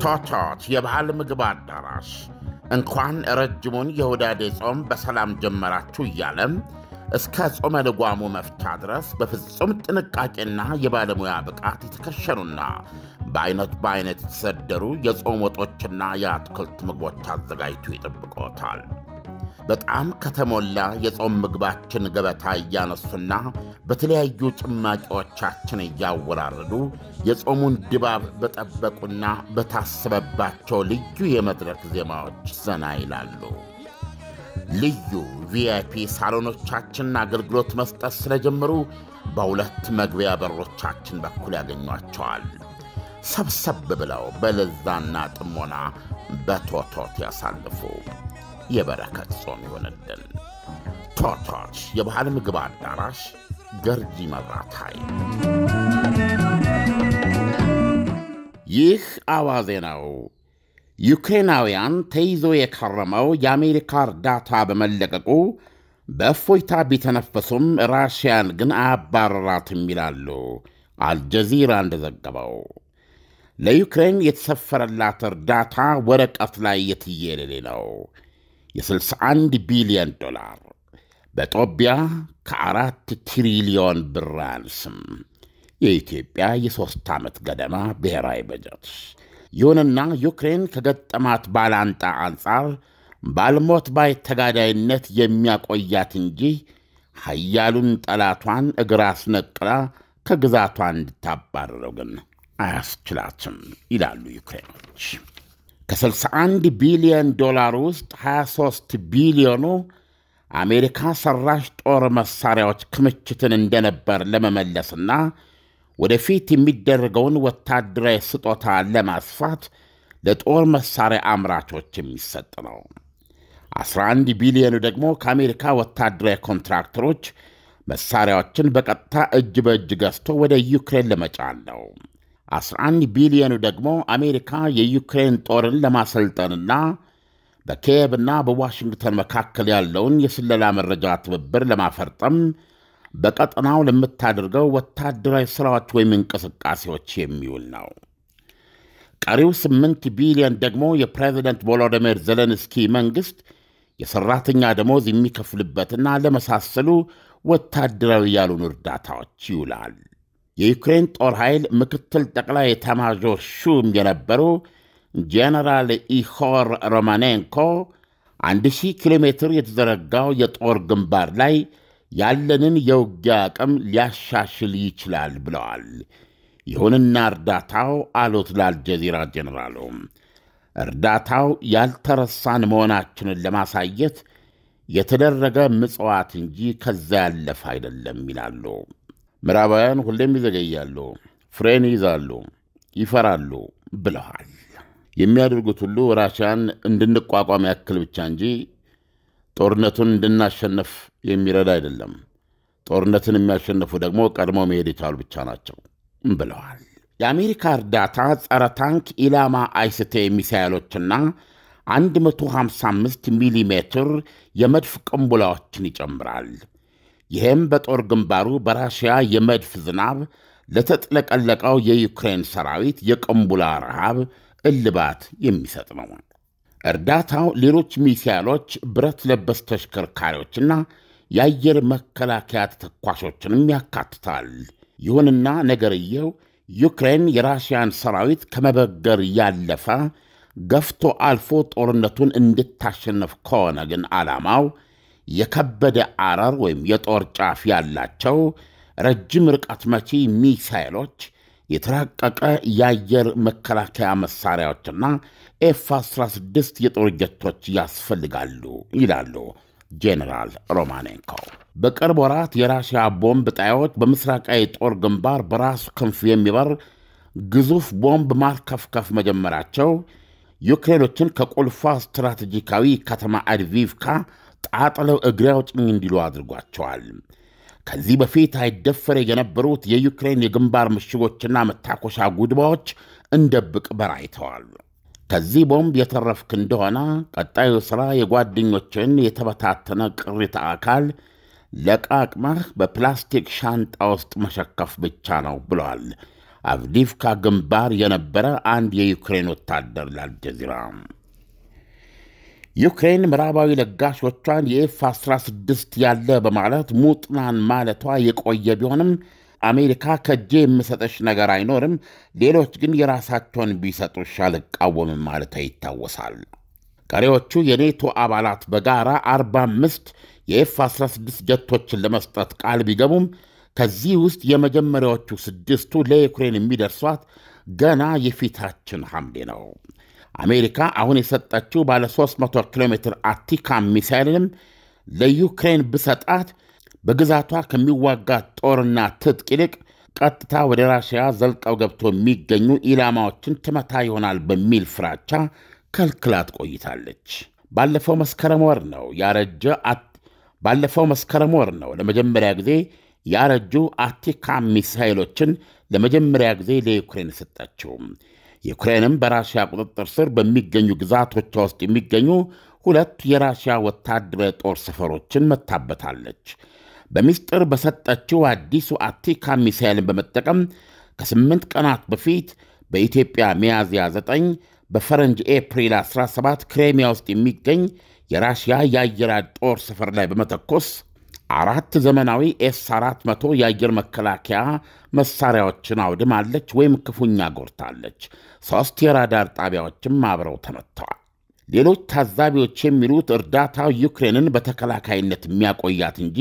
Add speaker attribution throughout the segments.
Speaker 1: ቶቶት የባህል ምግብ አዳራሽ እንኳን ረጅሙን የሁዳዴ ጾም በሰላም ጀመራችሁ እያለም እስከ ጾመ ልጓሙ መፍቻ ድረስ በፍጹም ጥንቃቄና የባለሙያ ብቃት የተከሸኑና በአይነት በአይነት የተሰደሩ የጾም ወጦችና የአትክልት ምግቦች አዘጋጅቶ ይጠብቆታል። በጣም ከተሞላ የጾም ምግባችን ገበታ እያነሱና በተለያዩ ጭማቂዎቻችን እያወራረዱ የጾሙን ድባብ በጠበቁና በታሰበባቸው ልዩ የመድረክ ዜማዎች ዘና ይላሉ። ልዩ ቪአይፒ ሳሎኖቻችንን አገልግሎት መስጠት ስለጀመሩ በሁለት መግቢያ በሮቻችን በኩል ያገኟቸዋል። ሰብሰብ ብለው በለዛና ጥሞና በቶቶት ያሳልፉ። የበረከት ጾም ይሆንልን። ቶቶች የባህል ምግብ አዳራሽ ገርጂ መብራት ኃይል። ይህ አዋዜ ነው። ዩክሬናውያን ተይዞ የከረመው የአሜሪካ እርዳታ በመለቀቁ በእፎይታ ቢተነፈሱም ራሽያን ግን አያባረራትም ይላሉ አልጀዚራ እንደዘገበው። ለዩክሬን የተሰፈረላት እርዳታ ወረቀት ላይ የትየለሌ ነው። የ61 ቢሊዮን ዶላር በጦቢያ ከአራት ትሪሊዮን ብር አያንስም። የኢትዮጵያ የሦስት ዓመት ገደማ ብሔራዊ በጀት። ይሁንና ዩክሬን ከገጠማት ባላንጣ አንጻር ባልሞት ባይ ተጋዳይነት የሚያቆያት እንጂ ኃያሉን ጠላቷን እግር አስነቅላ ከግዛቷ እንድታባረረው ግን አያስችላትም ይላሉ ዩክሬኖች። ከ61 ቢሊዮን ዶላር ውስጥ 23 ቢሊዮኑ አሜሪካ ሰራሽ ጦር መሣሪያዎች ክምችትን እንደነበር ለመመለስና ወደፊት የሚደረገውን ወታደራዊ ስጦታ ለማስፋት ለጦር መሣሪያ አምራቾች የሚሰጥ ነው። 11 ቢሊዮኑ ደግሞ ከአሜሪካ ወታደራዊ ኮንትራክተሮች መሣሪያዎችን በቀጥታ እጅ በእጅ ገዝቶ ወደ ዩክሬን ለመጫን ነው። 11 ቢሊዮኑ ደግሞ አሜሪካ የዩክሬን ጦርን ለማሰልጠንና በኪየቭና በዋሽንግተን መካከል ያለውን የስለላ መረጃ ትብብር ለማፈርጠም በቀጠናው ለምታደርገው ወታደራዊ ሥራዎች ወይም እንቅስቃሴዎች የሚውል ነው። ቀሪው 8 ቢሊዮን ደግሞ የፕሬዚደንት ቮሎዲሚር ዜሌንስኪ መንግሥት የሠራተኛ ደሞዝ የሚከፍልበትና ለመሳሰሉ ወታደራዊ ያሉን እርዳታዎች ይውላል። የዩክሬን ጦር ኃይል ምክትል ጠቅላይ ኤታማዦር ሹም የነበሩ ጄኔራል ኢሆር ሮማኔንኮ አንድ ሺህ ኪሎ ሜትር የተዘረጋው የጦር ግንባር ላይ ያለንን የውጊያ አቅም ሊያሻሽል ይችላል ብለዋል። ይሁንና እርዳታው አሉት ለአልጀዚራ ጄኔራሉ፣ እርዳታው ያልተረሳን መሆናችንን ለማሳየት የተደረገ ምጽዋት እንጂ ከዛ ያለፈ አይደለም ይላሉ። ምዕራባውያን ሁሌም ይዘገያሉ፣ ፍሬን ይይዛሉ፣ ይፈራሉ ብለዋል። የሚያደርጉት ሁሉ ራሽያን እንድንቋቋም ያክል ብቻ እንጂ ጦርነቱን እንድናሸነፍ የሚረዳ አይደለም። ጦርነትን የሚያሸንፉ ደግሞ ቀድሞ መሄድ የቻሉ ብቻ ናቸው ብለዋል። የአሜሪካ እርዳታ ጸረ ታንክ ኢላማ አይስቴ ሚሳይሎችና 155 ሚሊ ሜትር የመድፍ ቅንቡላዎችን ይጨምራል። ይህም በጦር ግንባሩ በራሽያ የመድፍ ዝናብ ለተጥለቀለቀው የዩክሬን ሰራዊት የቅንቡላ ረሃብ እልባት የሚሰጥ ነው። እርዳታው ሌሎች ሚሳይሎች፣ ብረት ለበስ ተሽከርካሪዎችና የአየር መከላከያ ተተኳሾችንም ያካትታል። ይሁንና ነገርየው ዩክሬን የራሽያን ሰራዊት ከመበገር ያለፈ ገፍቶ አልፎ ጦርነቱን እንድታሸነፍ ከሆነ ግን ዓላማው የከበደ አረር ወይም የጦር ጫፍ ያላቸው ረጅም ርቀት መቺ ሚሳይሎች፣ የተራቀቀ የአየር መከላከያ መሣሪያዎችና ኤፍ 16 የጦር ጀቶች ያስፈልጋሉ ይላሉ ጄኔራል ሮማኔንኮ። በቅርብ ወራት የራሽያ ቦምብ ጣዮች በምስራቃዊ ጦር ግንባር በራሱ ክንፍ የሚበር ግዙፍ ቦምብ ማርከፍከፍ መጀመራቸው ዩክሬኖችን ከቁልፏ ስትራቴጂካዊ ከተማ አድቪቭካ ጣጥለው እግሬ አውጭኝ እንዲሉ አድርጓቸዋል። ከዚህ በፊት አይደፈር የነበሩት የዩክሬን የግንባር ምሽጎችና መታኮሻ ጉድባዎች እንደ ብቅ በራይተዋል። ከዚህ ቦምብ የተረፍክ እንደሆነ ቀጣዩ ሥራ የጓደኞችን የተበታተነ ቅሪተ አካል ለቃቅመህ በፕላስቲክ ሻንጣ ውስጥ መሸከፍ ብቻ ነው ብለዋል አቭዲፍካ ግንባር የነበረ አንድ የዩክሬን ወታደር ለአልጀዚራ ዩክሬን ምዕራባዊ ለጋሾቿን የኤፍ 16 ያለ በማለት ሙጥናን ማለቷ የቆየ ቢሆንም አሜሪካ ከእጄ የምሰጠሽ ነገር አይኖርም፣ ሌሎች ግን የራሳቸውን ቢሰጡሽ አልቃወምም ማለቷ ይታወሳል። ቀሪዎቹ የኔቶ አባላት በጋራ 45 የኤፍ 16 ጀቶችን ለመስጠት ቃል ቢገቡም ከዚህ ውስጥ የመጀመሪያዎቹ ስድስቱ ለዩክሬን የሚደርሷት ገና የፊታችን ሐምሌ ነው። አሜሪካ አሁን የሰጠችው ባለ 300 ኪሎ ሜትር አቲካም ሚሳይልንም ለዩክሬን ብሰጣት በግዛቷ ከሚዋጋት ጦርና ትጥቅ ይልቅ ቀጥታ ወደ ራሽያ ዘልቀው ገብቶ የሚገኙ ኢላማዎችን ትመታ ይሆናል በሚል ፍራቻ ከልክላት ቆይታለች። ባለፈው መስከረም ወር ነው ያረጀ ባለፈው መስከረም ወር ነው ለመጀመሪያ ጊዜ ያረጁ አቲካም ሚሳይሎችን ለመጀመሪያ ጊዜ ለዩክሬን ሰጠችው። ዩክሬንም በራሽያ ቁጥጥር ስር በሚገኙ ግዛቶቿ ውስጥ የሚገኙ ሁለት የራሽያ ወታደራዊ ጦር ሰፈሮችን መታበታለች። በምስጢር በሰጠችው አዲሱ አቲካም ሚሳይልን በመጠቀም ከስምንት ቀናት በፊት በኢትዮጵያ ሚያዝያ 9 በፈረንጅ ኤፕሪል 17 ክሬሚያ ውስጥ የሚገኝ የራሽያ የአየር ጦር ሰፈር ላይ በመተኮስ አራት ዘመናዊ ኤስ 400 የአየር መከላከያ መሳሪያዎችን አውድማለች ወይም ክፉኛ ጎርታለች። ሦስት የራዳር ጣቢያዎችም አብረው ተመትተዋል። ሌሎች ታዛቢዎች የሚሉት እርዳታው ዩክሬንን በተከላካይነት የሚያቆያት እንጂ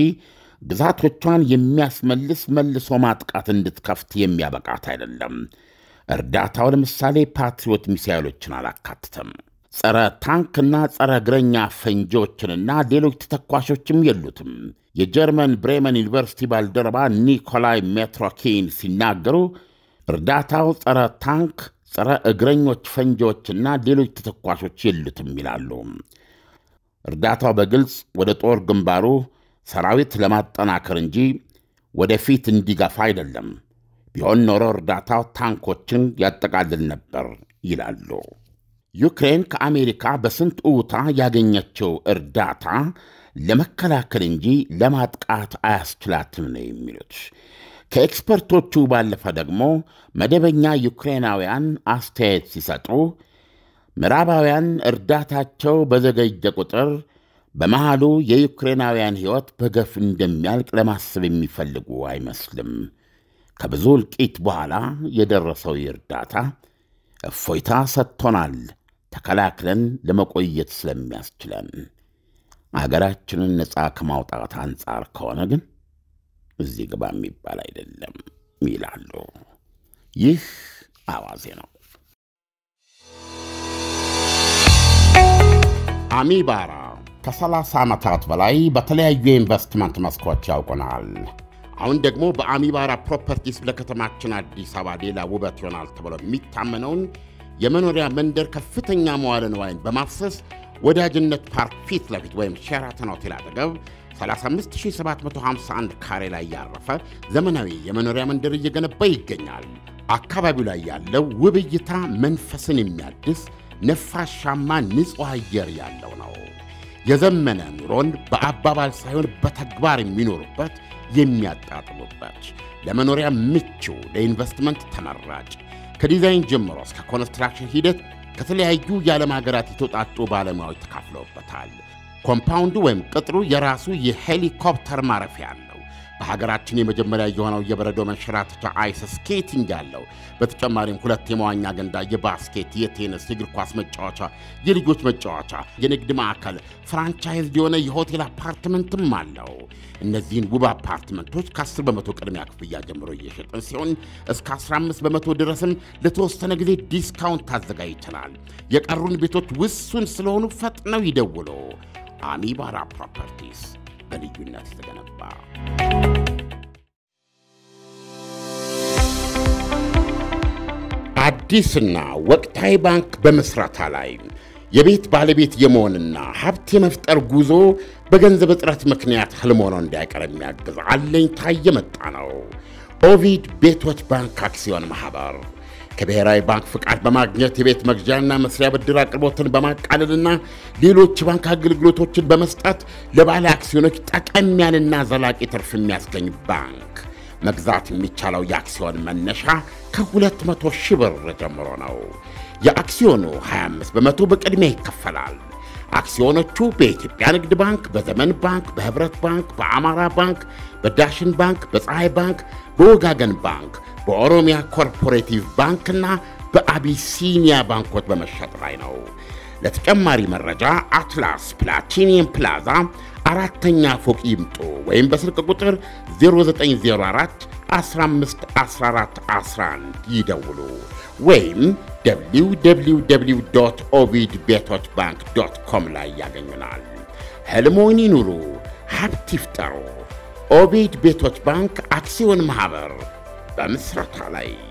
Speaker 1: ግዛቶቿን የሚያስመልስ መልሶ ማጥቃት እንድትከፍት የሚያበቃት አይደለም። እርዳታው ለምሳሌ ፓትሪዮት ሚሳይሎችን አላካትተም። ጸረ ታንክና ጸረ እግረኛ ፈንጂዎችንና ሌሎች ተተኳሾችም የሉትም። የጀርመን ብሬመን ዩኒቨርሲቲ ባልደረባ ኒኮላይ ሜትሮኪን ሲናገሩ እርዳታው ጸረ ታንክ፣ ጸረ እግረኞች ፈንጂዎችና ሌሎች ተተኳሾች የሉትም ይላሉ። እርዳታው በግልጽ ወደ ጦር ግንባሩ ሰራዊት ለማጠናከር እንጂ ወደፊት እንዲገፋ አይደለም። ቢሆን ኖሮ እርዳታው ታንኮችን ያጠቃልል ነበር ይላሉ። ዩክሬን ከአሜሪካ በስንት እውታ ያገኘችው እርዳታ ለመከላከል እንጂ ለማጥቃት አያስችላትም ነው የሚሉት። ከኤክስፐርቶቹ ባለፈ ደግሞ መደበኛ ዩክሬናውያን አስተያየት ሲሰጡ ምዕራባውያን እርዳታቸው በዘገየ ቁጥር በመሃሉ የዩክሬናውያን ሕይወት በገፍ እንደሚያልቅ ለማሰብ የሚፈልጉ አይመስልም። ከብዙ እልቂት በኋላ የደረሰው እርዳታ እፎይታ ሰጥቶናል፣ ተከላክለን ለመቆየት ስለሚያስችለን። አገራችንን ነፃ ከማውጣት አንጻር ከሆነ ግን እዚህ ግባ የሚባል አይደለም ይላሉ። ይህ አዋዜ ነው። አሚባራ ከ30 ዓመታት በላይ በተለያዩ የኢንቨስትመንት መስኮች ያውቁናል። አሁን ደግሞ በአሚባራ ፕሮፐርቲስ ለከተማችን አዲስ አበባ ሌላ ውበት ይሆናል ተብሎ የሚታመነውን የመኖሪያ መንደር ከፍተኛ መዋለ ንዋይን በማፍሰስ ወዳጅነት ፓርክ ፊት ለፊት ወይም ሼራተን ሆቴል አጠገብ 35751 ካሬ ላይ ያረፈ ዘመናዊ የመኖሪያ መንደር እየገነባ ይገኛል። አካባቢው ላይ ያለው ውብ እይታ መንፈስን የሚያድስ ነፋሻማ ንጹሕ አየር ያለው ነው። የዘመነ ኑሮን በአባባል ሳይሆን በተግባር የሚኖሩበት የሚያጣጥሙበት፣ ለመኖሪያ ምቹ፣ ለኢንቨስትመንት ተመራጭ ከዲዛይን ጀምሮ እስከ ኮንስትራክሽን ሂደት ከተለያዩ የዓለም ሀገራት የተውጣጡ ባለሙያዎች ተካፍለውበታል። ኮምፓውንዱ ወይም ቅጥሩ የራሱ የሄሊኮፕተር ማረፊያ አለው። በሀገራችን የመጀመሪያ የሆነው የበረዶ መንሸራተቻ አይስ ስኬቲንግ ያለው። በተጨማሪም ሁለት የመዋኛ ገንዳ፣ የባስኬት፣ የቴኒስ፣ የእግር ኳስ መጫወቻ፣ የልጆች መጫወቻ፣ የንግድ ማዕከል፣ ፍራንቻይዝ የሆነ የሆቴል አፓርትመንትም አለው። እነዚህን ውብ አፓርትመንቶች ከ10 በመቶ ቅድሚያ ክፍያ ጀምሮ እየሸጥን ሲሆን እስከ 15 በመቶ ድረስም ለተወሰነ ጊዜ ዲስካውንት ታዘጋጅተናል። የቀሩን ቤቶች ውሱን ስለሆኑ ፈጥነው ይደውሉ። አሚባራ ፕሮፐርቲስ በልዩነት የተገነባ አዲስና ወቅታዊ ባንክ በመስራታ ላይ የቤት ባለቤት የመሆንና ሀብት የመፍጠር ጉዞ በገንዘብ እጥረት ምክንያት ህልም ሆኖ እንዳይቀር የሚያግዝ አለኝታ የመጣ ነው። ኦቪድ ቤቶች ባንክ አክሲዮን ማኅበር ከብሔራዊ ባንክ ፍቃድ በማግኘት የቤት መግዣና መስሪያ ብድር አቅርቦትን በማቃለልና ሌሎች ባንክ አገልግሎቶችን በመስጠት ለባለ አክሲዮኖች ጠቀም ያለና ዘላቂ ትርፍ የሚያስገኝ ባንክ። መግዛት የሚቻለው የአክሲዮን መነሻ ከ200 ሺህ ብር ጀምሮ ነው። የአክሲዮኑ 25 በመቶ በቅድሚያ ይከፈላል። አክሲዮኖቹ በኢትዮጵያ ንግድ ባንክ፣ በዘመን ባንክ፣ በህብረት ባንክ፣ በአማራ ባንክ፣ በዳሽን ባንክ፣ በፀሐይ ባንክ፣ በወጋገን ባንክ፣ በኦሮሚያ ኮርፖሬቲቭ ባንክና በአቢሲኒያ ባንኮች በመሸጥ ላይ ነው። ለተጨማሪ መረጃ አትላስ ፕላቲኒየም ፕላዛ አራተኛ ፎቅ ይምጡ ወይም በስልክ ቁጥር 0904 15 14 11 ይደውሉ ወይም www ኦቪድ ቤቶች ባንክ ዶት ኮም ላይ ያገኙናል። ሕልሞን ይኑሩ፣ ሀብት ይፍጠሩ። ኦቪድ ቤቶች ባንክ አክሲዮን ማኅበር በምስረታ ላይ